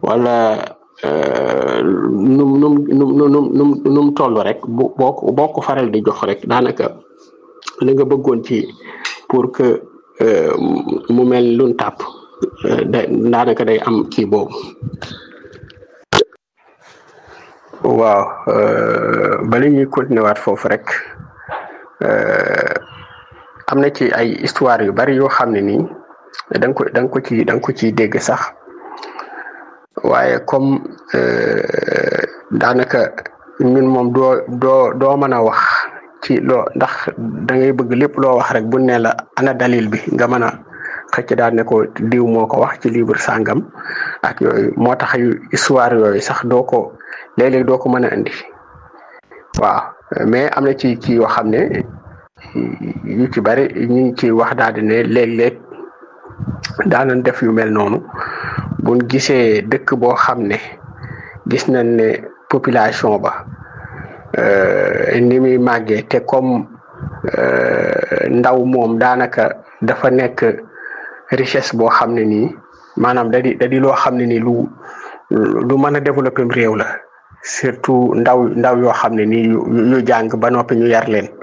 wala num num num num num num toll rek bu boo ko boo ko faral di jox rek daanaka li nga bëggoon ci pour que mu mel lun tàpp da daanaka day am kii boobu waaw bala ñuy continuer waat foofu rek am na ci ay histoire yu bari yoo xam ne nii da nga ko da nga ko ci da nga ko ciy dégg sax waaye comme daanaka ñun moom doo doo doo mën a wax ci loo ndax da ngay bëgg lépp loo wax rek bu ne la ana dalil bi nga mën a xëcc daal ne ko diw moo ko wax ci livre sàngam ak yooyu moo tax yu histoire yooyu sax doo ko léeg-léeg doo ko mën a indi waaw mais am na ci ci yoo xam ne yu ci bari ñu ngi ci wax daal di ne léeg-léeg daanan def yu mel noonu buñ gisee dëkk boo xam ne gis nañ ne population ba ni muy màggee te comme ndaw moom daanaka dafa nekk richesse boo xam ne nii maanaam da di da di loo xam ne nii lu lu mën a développer réew la surtout ndaw ndaw yoo xam ne nii yu jàng ba noppi ñu yar leen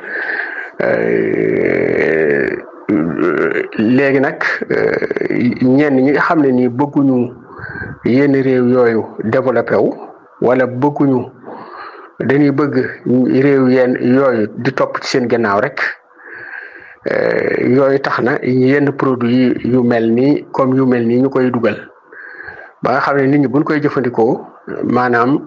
léegi nag ñenn ñi nga xam ne nii bëgguñu yenn réew yooyu développé wu wala bëgguñu dañuy bëgg réew yenn yooyu di topp ci seen gannaaw rek yooyu tax na yenn produit yu mel nii comme yu mel nii ñu koy dugal ba nga xam ne nit ñi buñ koy jëfandikoo maanaam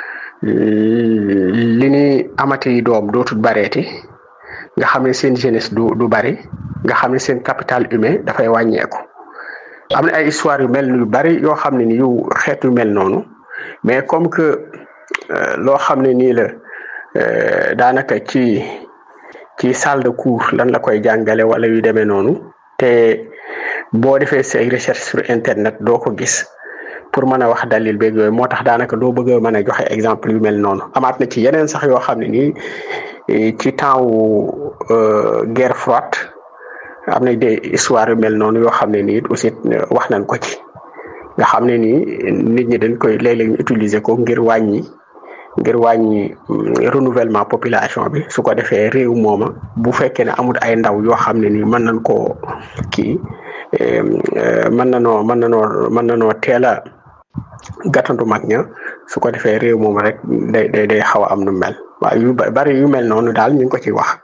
li ni amati doom dootul bareeti nga xam ne seen jeunesse du du bari nga xam ne seen capital humain dafay wàññeeku am na ay histoire yu mel yu bari yoo xam ne ni yu xeet yu mel noonu mais comme que loo xam ne nii la daanaka ci ci salle de cours lan la koy jàngale wala yu demee noonu te boo defee say recherche sur internet doo ko gis pour mën a wax dalil beeg yooyu moo tax daanaka doo bëgg a mën a joxe exemple yu mel noonu amaat na ci yeneen sax yoo xam ne nii ci temps wu guerre froide am na des histoire yu mel noonu yoo xam ne nii aussi wax nañ ko ci nga xam ne nii nit ñi dañ koy léeg-léeg ñu utiliser ko ngir wàññi ngir wàññi renouvellement population bi su ko defee réew mooma bu fekkee ne amul ay ndaw yoo xam ne nii mën nañ koo kii mën na noo mën na noo mën na noo teel a gàttandu mag ña su ko defee réew moom rek day day day xaw a am nu mel waaye yu bari yu mel noonu daal ñu ngi ko ci wax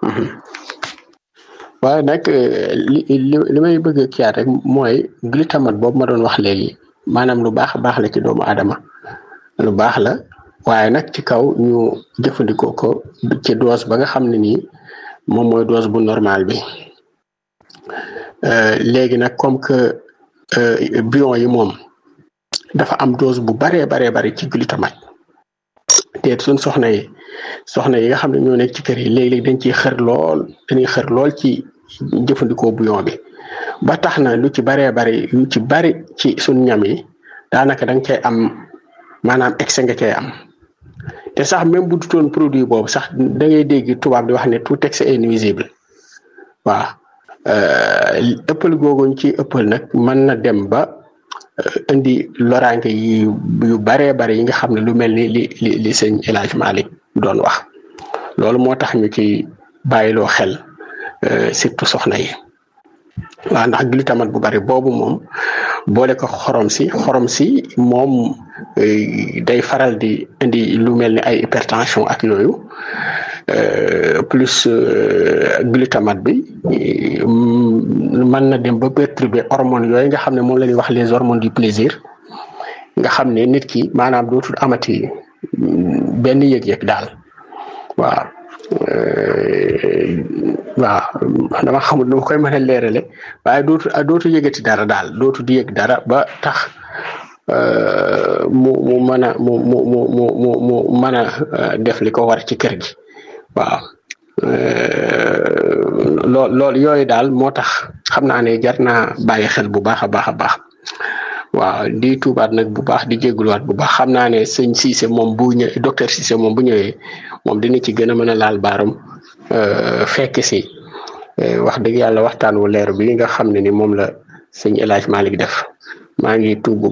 waaye nag li li li may bëgg a kiyaat rek mooy glutamate boobu ma doon wax léegi maanaam lu baax baax la ci doomu aadama lu baax la waaye nag ci kaw ñu jëfandikoo ko ci dose ba nga xam ne nii moom mooy dose bu normal bi léegi nag comme que bion yi moom dafa am dose bu baree baree bari ci glutamate te suñ soxna yi soxna yi nga xam ne ñoo nekk ci kër yi léeg-léeg dañ ciy xër lool dañuy xër lool ci jëfandikoo bouillon bi ba tax na lu ci baree bari lu ci bari ci suñ ñam yi daanaka da nga cay am maanaam excès nga cay am te sax même bu dutoon produit boobu sax da ngay dégg tubaab di wax ne tout excès est nuisible waaw ëppal googuñ ci ëppal nag mën na dem ba indi loraange yi yu baree bari yi nga xam ne lu mel ni li li li sëñ El Hadj Malick doon wax loolu moo tax ñu ci bàyyiloo xel surtout soxna yi waaw ndax glutamate bu bari boobu moom boole ko xorom si xorom si moom day faral di indi lu mel ni ay hypertension ak yooyu plus glutamate bi mën na dem ba perturber hormones yooyu nga xam ne moom la ñuy wax les hormones du plaisir nga xam ne nit ki maanaam dootul amati benn yëg-yëg daal waaw waaw dama xamul nu ma koy mën a leerale waaye dootu dootu yëgati dara daal dootu di yëg dara ba tax mu mu mën a mu mu mu mu mu mu mën a def li ko war ci kër gi waaw lool loolu yooyu daal moo tax xam naa ne jar naa bàyyi xel bu baax a baax a baax waaw di tuubaat nag bu baax di jégaluwaat bu baax xam naa ne sëñ Cissé moom bu ñëwee docteur Cissé moom bu ñëwee moom dina ci gën a mën a laal baaram fekk si wax dëgg yàlla waxtaan wu leer bi nga xam ne ni moom la sëñ El Hadj Malick def maa ngi tuub